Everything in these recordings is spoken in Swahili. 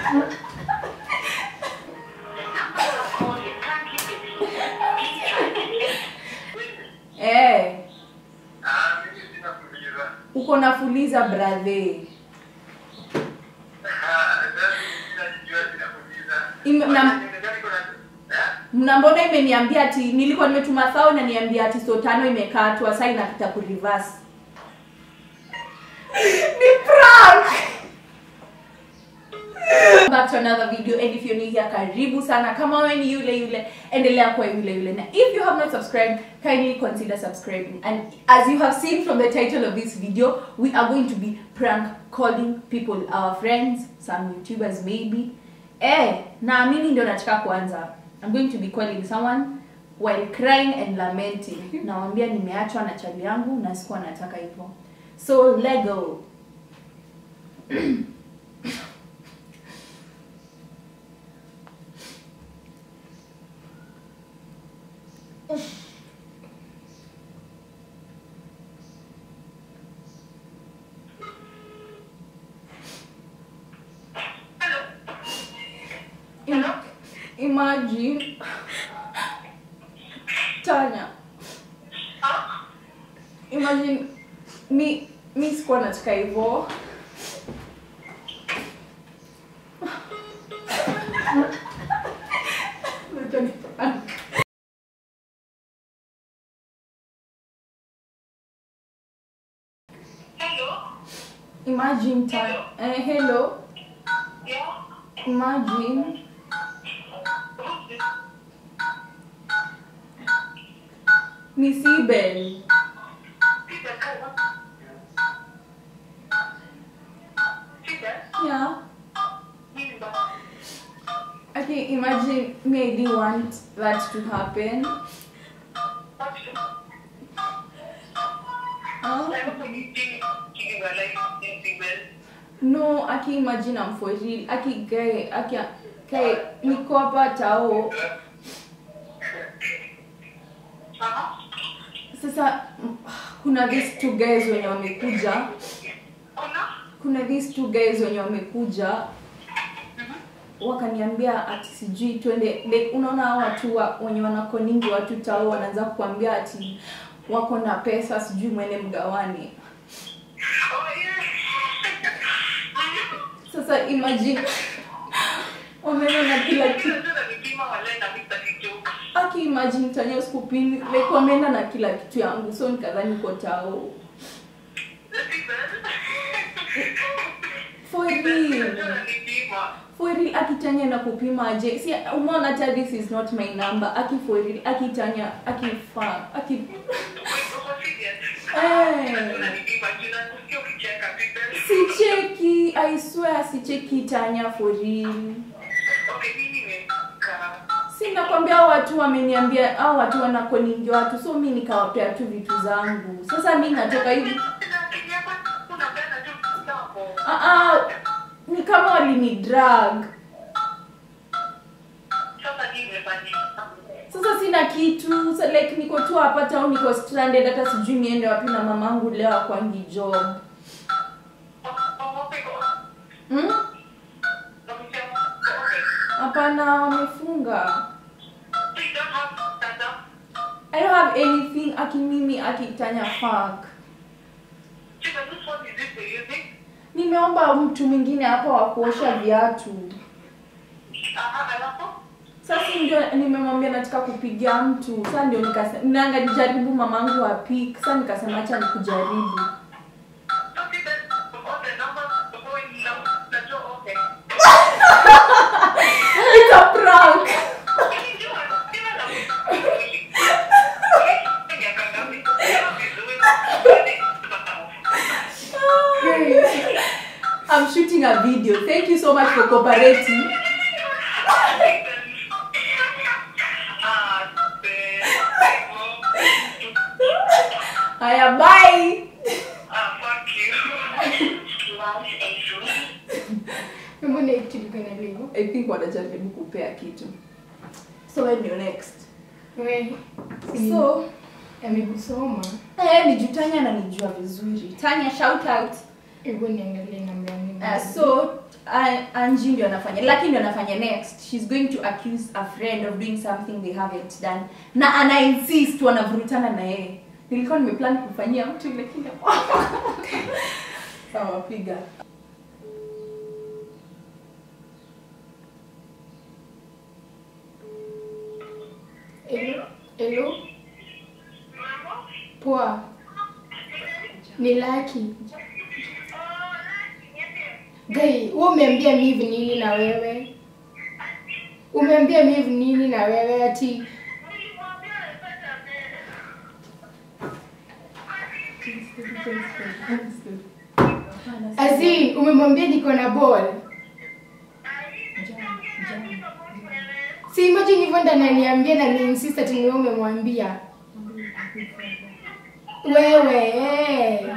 Eh, Ah, mimi sina kuuliza. uko na fuliza brother. Ah, sasa sinajua sina kuuliza. Ime- na- Gani kuna eh? Mna mbona imeniambia ati nilikuwa nimetuma thao na niambia ati so tano imekatwa sasa inapita ku reverse. Ni prank. Back to another video and if you're new here karibu sana kama wewe ni yule yule endelea kuwa yule yule na if you have not subscribed kindly consider subscribing and as you have seen from the title of this video we are going to be prank calling people our friends some youtubers maybe eh naamini ndio nataka kuanza i'm going to be calling someone while crying and lamenting nawambia nimeachwa na chali yangu na sikuwa nataka hivyo so lego Im- imagine tanya imagine mi mi sikuwa nataka hivyo Wacha ni prank. Hello? imagine tanya eh, hello Yeah? imagine Who's this? ni sibel Peter, come on. Peter? yeah He's back. okay imagine me i didn't want that to happen What's the- huh? I hope you think you are like in the well. no aki imagine I'm for real aki gae aki kae niko hapa tao Uh-huh. sasa mm, kuna these two guys wenye wamekuja Kuna? kuna these two guys wenye wamekuja wakaniambia ati sijui twende like, unaona hao watu wa, wenye wanakoningi watu tao wanaanza kukwambia ati wako na pesa sijui mwene mgawane Oh, yeah. sasa imagine wameenda na kila kitu Unajua nipima wale na Mr. Kijoka. aki imagine tanya skupini like wameenda na kila kitu yangu so nikadhani uko tao for real Unajua nipima. for real akitanya na kupima aje si umeona hata this is not my number aki for real akitanya akifa aki Uko serious? Eh. Unajua nipima. Jina kusikia ukicheka, Peter. sicheki i swear sicheki tanya for real Okay, mimi nimekaa. si nakwambia hao watu wameniambia hao watu wanakoningi watu so mi nikawapea tu vitu zangu sasa mi natoka hivi ah, ah, ni kama walini drag sasa sina kitu sa, like niko tu hapa au niko stranded hata sijui niende wapi na mamangu leo akwangi job hmm? hapana wamefunga i don't have anything aki mimi akitanya fuck nimeomba mtu mwingine hapa wa kuosha viatu sasa ndio nimemwambia nataka kupigia mtu sasa ndio nikasema nanga nijaribu mamangu apik sasa nikasema acha nikujaribu it's a prank I'm shooting a video thank you so much for cooperating haya bye mbona ikilikana leo i think wanajaribu kupea kitu so when you next we so amekusoma eh, nijutanya na nijua vizuri tanya shout out hebu niangalie namba ya mimi Uh, so uh, Angie ndio anafanya Lucky ndio anafanya next she's going to accuse a friend of doing something they haven't done na ana insist wanavurutana na yeye nilikuwa nimeplan kufanyia mtu lakini sawa piga Hello? Hello? Poa. Ni Lucky. Gai, wewe umeambia Miv nini na wewe? Umeambia Miv nini na wewe ati Azin, umemwambia niko na ball? Si imagine hivyo ndo ananiambia na ni insist ati ni wewe umemwambia. Wewe. eh.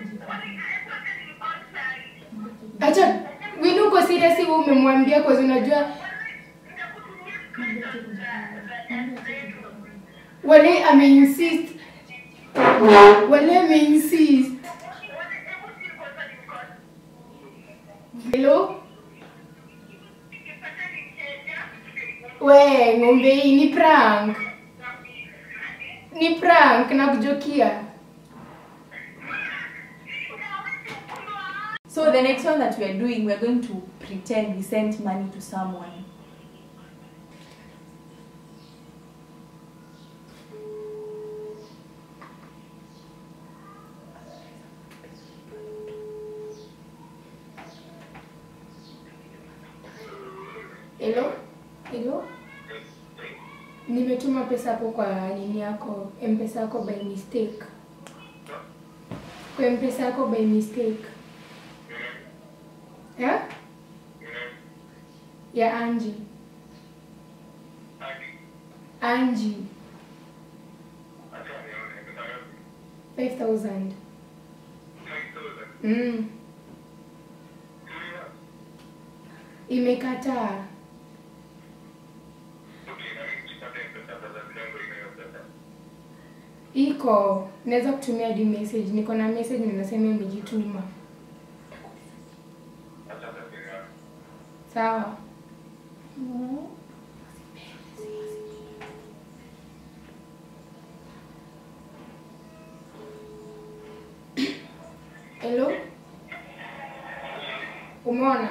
Acha Winu uko serious wewe umemwambia kwa sababu unajua wale ameinsist. Wale ameinsist. Hello? We, ng'ombe hii ni prank. Ni prank na kujokia. so the next one that we are doing we are going to pretend we sent money to someone Hello? Hello? Nimetuma pesa hapo kwa nini yako, M-Pesa yako by mistake. Kwa M-Pesa yako by mistake. Ya? Ya Angie. Angie. 5000. Mm. Imekataa. Iko. Naweza kutumia hadi message. Niko na message ninasema imejituma. Sawa. Hello? Umeona?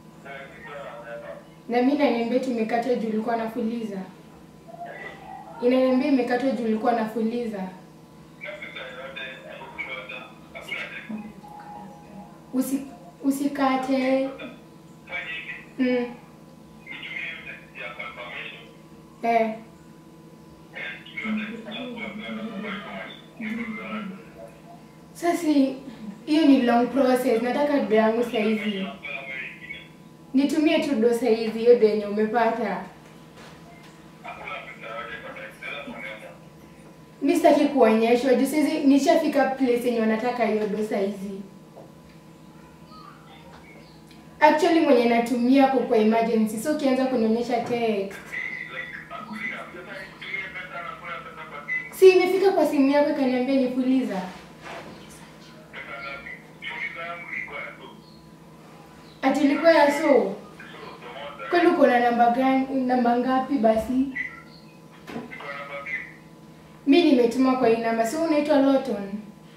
Na mimi naniambia tumekata juu ulikuwa nafuliza. Inaniambia imekatwa juu ulikuwa nafuliza. Usi, usikate. Mm. Eh. Sasa hiyo ni long process. Nataka do yangu saa hizi. Nitumie tu do saa hizi hiyo do yenye umepata. Mi sitaki kuonyeshwa juu saizi nishafika place yenye wanataka hiyo do saa hizi. Actually mwenye natumia kwa kwa emergency, so ukianza kunionyesha text. Si imefika kwa simu yako ikaniambia nipuliza. Ati ilikuwa ya so. Kwani uko na namba gani namba ngapi basi? Mi nimetuma kwa hii namba. So unaitwa Loton?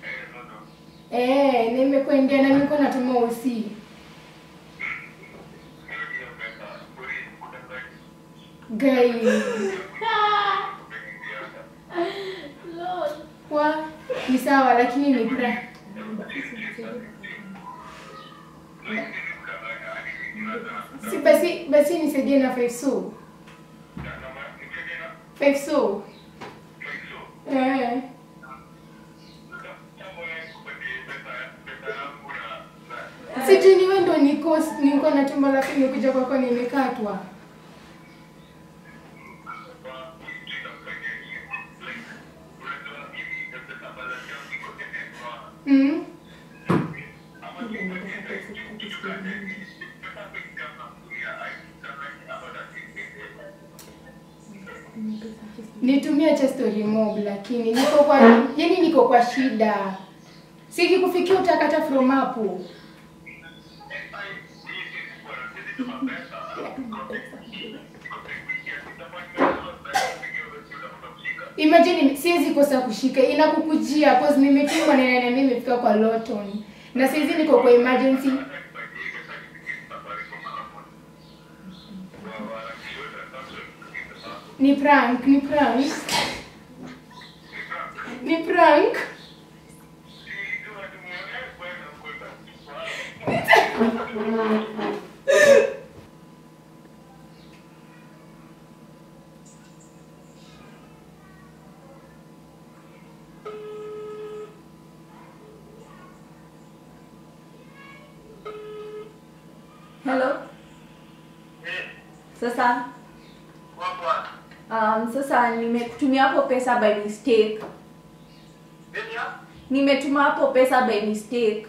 Eh, nimekuendea na niko natuma usi. Gai. Wa ni sawa lakini ni pra. Si basi basi nisaidie na 5 so. 5 so. Eh. Sijui niwe ndo niko niko na tumbo lakini nimekuja kwako nimekatwa. Mm. Nitumia cha story mob lakini niko kwa yani niko kwa shida. Siki kufikia utakata from hapo. Imagine siwezi kosa kushika, inakukujia cause nimetumwa na nani nimefika kwa Lawton. Na saizi niko kwa emergency. Ni prank, ni prank. Ni prank. hello sasa um, sasa nimekutumia hapo pesa by mistake nimetuma hapo pesa by mistake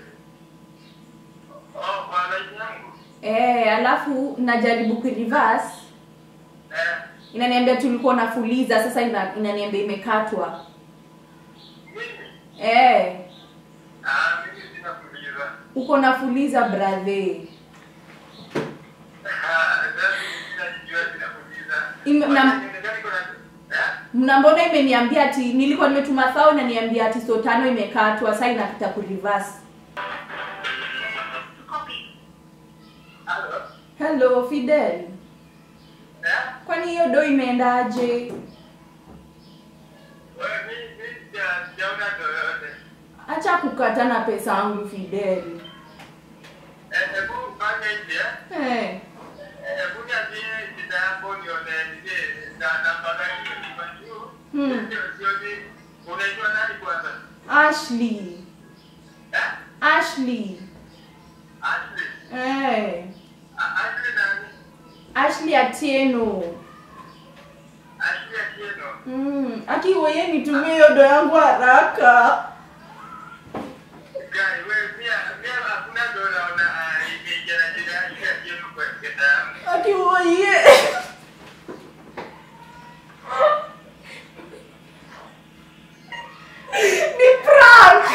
eh alafu najaribu kureverse inaniambia tulikuwa nafuliza sasa ina, inaniambia imekatwa eh uko nafuliza brother Ime- na- na mbona imeniambia ati nilikuwa nimetuma thao inaniambia ati so tano imekatwa sasa inapita kureverse hello fidel kwani hiyo do imeendaje acha kukata na pesa yangu fidel eh. Hmm. unaitwa nani kwanza ashley Eh? ashley Ashley. eh. A- Ashley nani ashley atieno Ashley Atieno. mm. akiwoye nitumie hiyo do yangu haraka Guy, wewe pia pia hakuna dola una ah, imeingia na jina Ashley Atieno kwa kenda yangu. akiwoye ni prank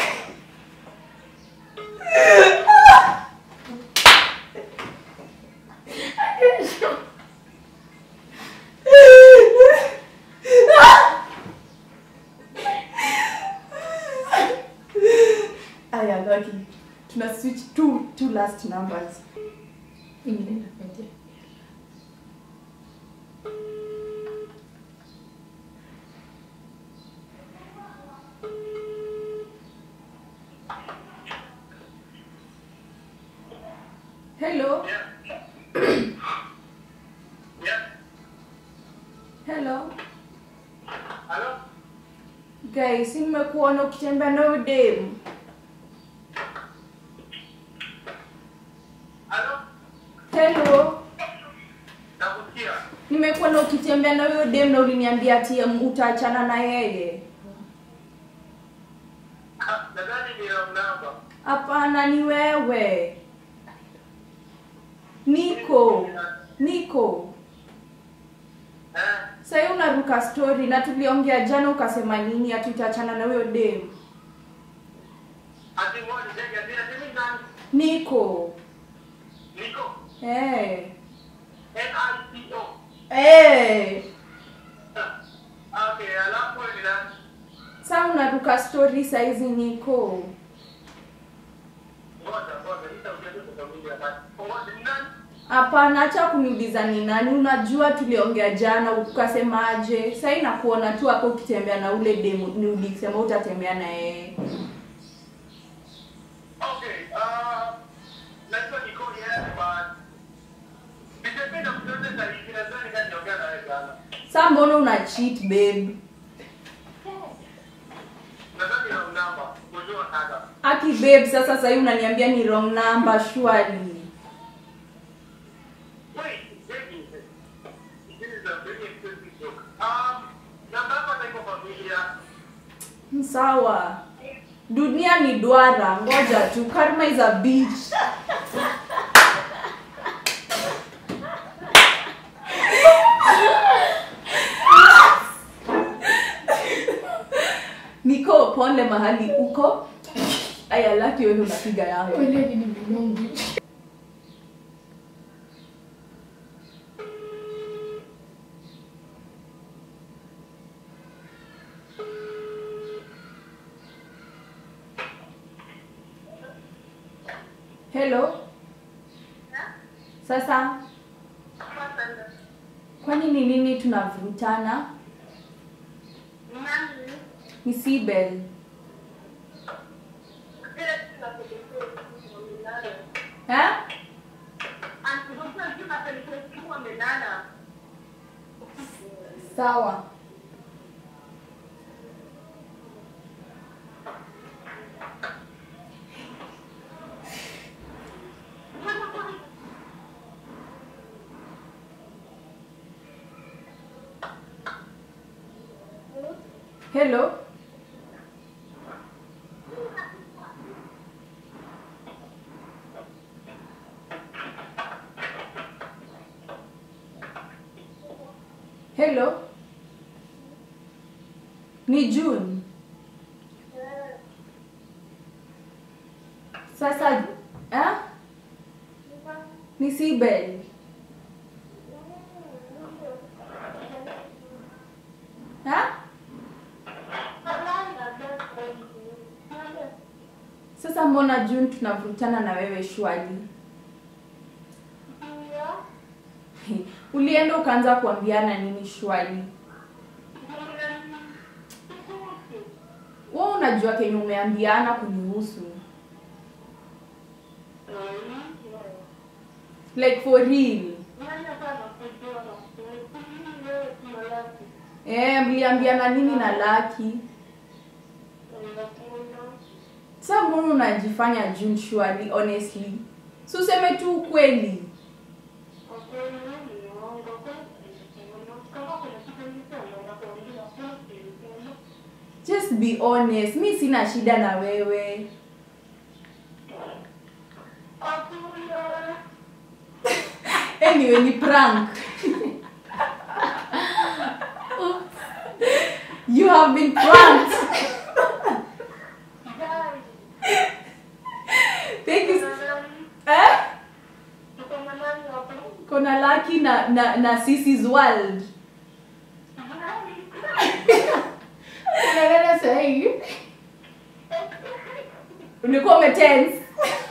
aya lucky tuna switch two two last numbers Ingine nakuja. hello Yeah. Yeah. hello Hello? guys nimekuona ukitembea na huyo dem Hello? hello Nakusikia. nimekuona ukitembea na huyo dem na uliniambia ati um, utaachana na yeye Ah, Nadhani ni wrong number. hapana ni wewe niko niko Eh? sahii unaruka story na tuliongea jana ukasema nini ati utaachana na huyo dem Ati moja jenge ati ati mimi nani? niko Niko. hey. N-I-C-O. hey. Ah, Okay, alafu wewe ni nani? sa unaruka story saizi niko Ngoja, ngoja, nitakuja kwa familia basi. Ngoja, ni nani? hapana acha kuniuliza ni nani unajua tuliongea jana ukasemaje sahii nakuona tu hapo ukitembea na ule demu ni ulisema utatembea na yeye Okay, uh, najua niko yes, but ningependa kutoa zaidi, nadhani kama niongea na wewe jana. sa mbona una cheat babe Nadhani wrong number. Kujua hata. aki babe sasa sahii unaniambia ni wrong number surely Wait, wait. This is a very expensive joke. Um, namba yako hata iko familia. sawa dunia ni duara ngoja tu karma is a beach niko pole mahali uko aya laki wewe unapiga yangu Kweli ni mdomo. hello sasa kwani ni nini tunavurutana ni sibel eh? sawa hello hello ni june sasa eh? ni sibel eh? sasa mbona june tunavurutana na wewe shwali ulienda ukaanza kuambiana nini shwali we unajua kenye umeambiana kunihusu like for real eh mliambiana nini na laki sa mbona unajifanya june shwali honestly si useme tu ukweli just be honest mi sina shida na wewe anyway ni prank you have been pranked thank you eh kona laki na na na sisi's world Unalala sahii ulikuwa umetense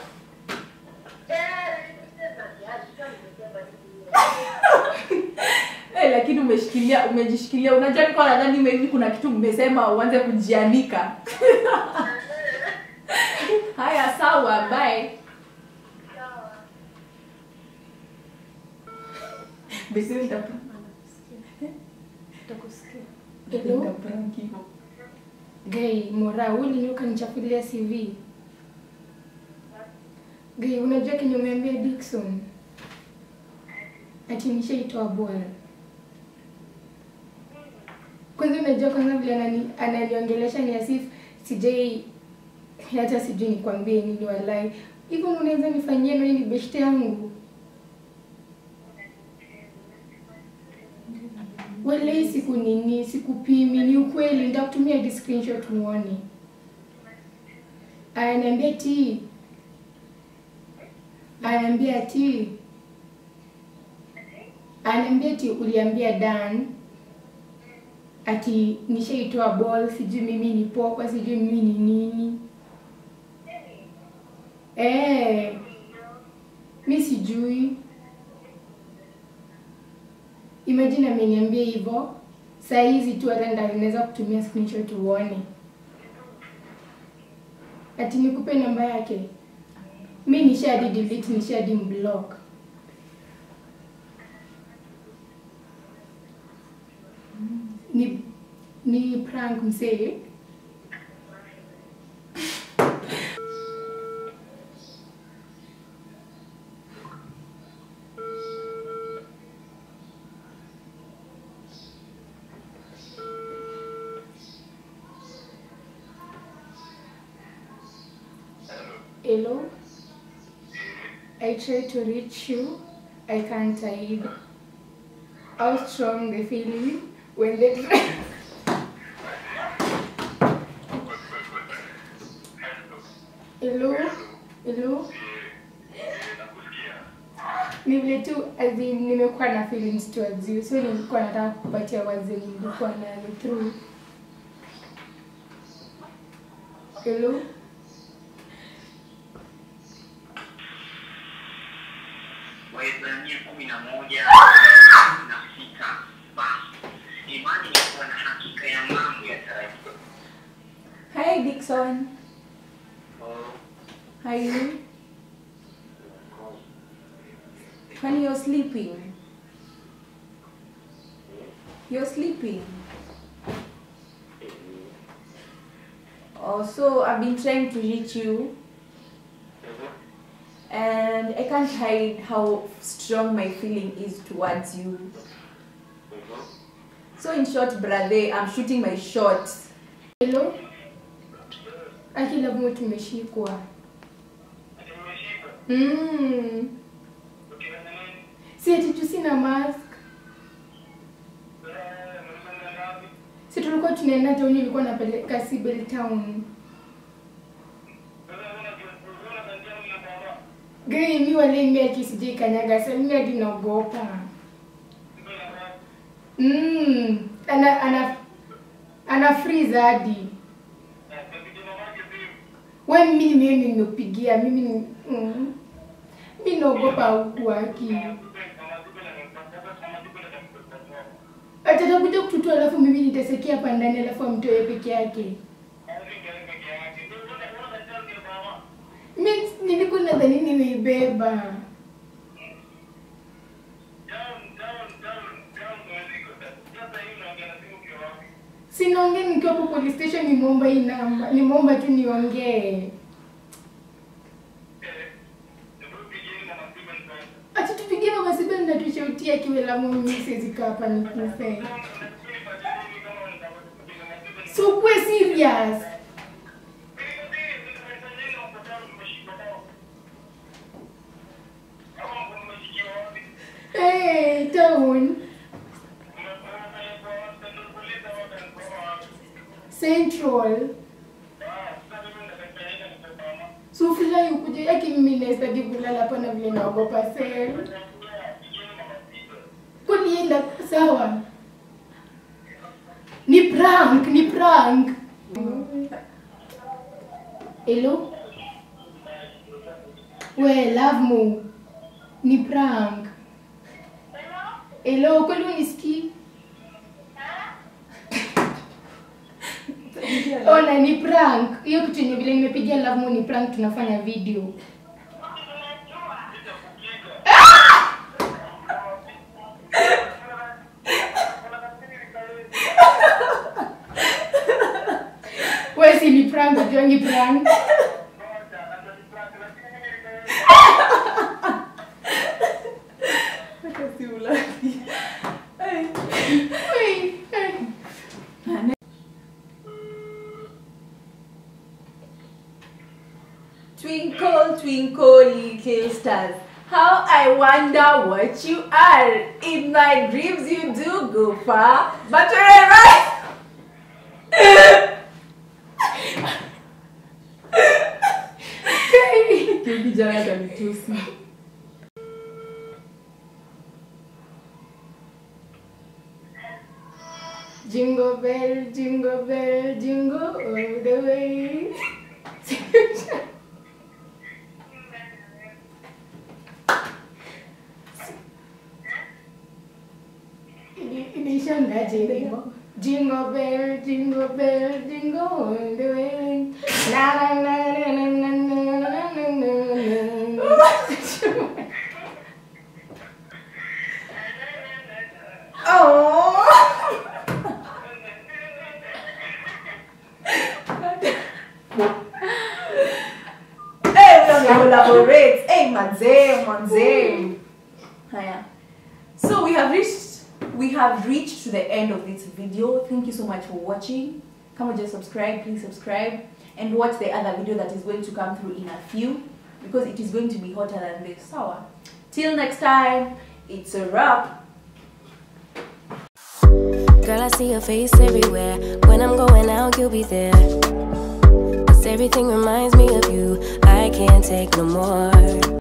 Eh, lakini umeshikilia umejishikilia unajua nilikuwa nadhani maybe kuna kitu mmesema uanze kujianika haya sawa bye Basi nitaprank. Hello? Nitaprank hivyo. gai mora uliniuka nichafulia cv gai unajua kenye umeambia dikson ati nishaitoa bora kwanza unajua kwanza vile anani- ananiongelesha ni asif sijai hata sijui nikwambie nini walai hivyo unaweza nifanyia nani ni beshte yangu walai siku nini sikupimi ni ukweli nitakutumia hadi screenshot muone ananiambia ti ananiambia ti ananiambia ti uliambia dan ati nishaitoa ball sijui mimi ni popa sijui mimi ni nini eh mi sijui imagine ameniambia hivyo saa hizi tu hata nda- naweza kutumia screenshot uone ati nikupe namba yake mi nishadi delete nishadi mblock ni ni prank msee hello i try to reach you i can't hide how strong the feeling when they try hello hello ni vile tu as in, nimekuwa na feelings towards you so nilikuwa nataka kupatia wazi nilikuwa nayo through hello Waebrania kumi na moja na sita basi imani ni kuwa na hakika ya mambo yatarajiwa. Hi Dixon. Oh, How are you? Honey, you're sleeping. You're sleeping. Oh, so I've been trying to reach you, and I can't hide how strong my feeling is towards you. So, in short, brother, I'm shooting my shot. Hello? Aki labda tumeshikwa. Mm. Si ati tu sina mask. Si tulikuwa tunaenda town ilikuwa napeleka Sibel town. Gari mi wale mi ati sijai kanyaga sasa mimi hadi naogopa. Mm. Ana ana ana freeze hadi. We mimi mimi nimekupigia mimi ni- mm. Mimi naogopa huku aki. Atatakuja kututoa alafu mimi nitasekia hapa ndani alafu amtoe peke yake. Mimi nilikuwa nadhani nimeibeba. Sinaongea nikiwa hapo police station, nimeomba hii namba, nimeomba tu niongee. Acha tupigie mama Siba na tushautia kiwe la mimi siwezi kaa hapa nikufe. So kuwe serious. Hey, town. Central. So fly ukuje yake mimi nastadi kulala hapa na vile naogopa sel. Kunienda sawa. Ni prank, ni prank. Hello? We, love mo. Ni prank. Hello, kweli unisikii? Ona ni prank. Hiyo kitu yenye vile nimepigia love mo ni prank tunafanya video. Wewe si ni prank, unajua ni prank. Wait, eh. Twinkle, twinkle, little stars. How I wonder what you are. In my dreams, you do go far, but wherever. kijana atanitusi. Jingle bell, jingle bell, jingle all the way. Ini- Inishangaje hivyo? Jingle bell, jingle bell, jingle all the way. Na na na na na na na na na na na. Oh. Hey, we don't collaborate. Hey, manze, manze. Haya. So we have reached we have reached to the end of this video. Thank you so much for watching. Come on, just subscribe, please subscribe and watch the other video that is going to come through in a few because it is going to be hotter than this. Sour. Till next time, it's a wrap. Girl, I see your face everywhere. When I'm going out, you'll be there. 'Cause everything reminds me of you. I can't take no more.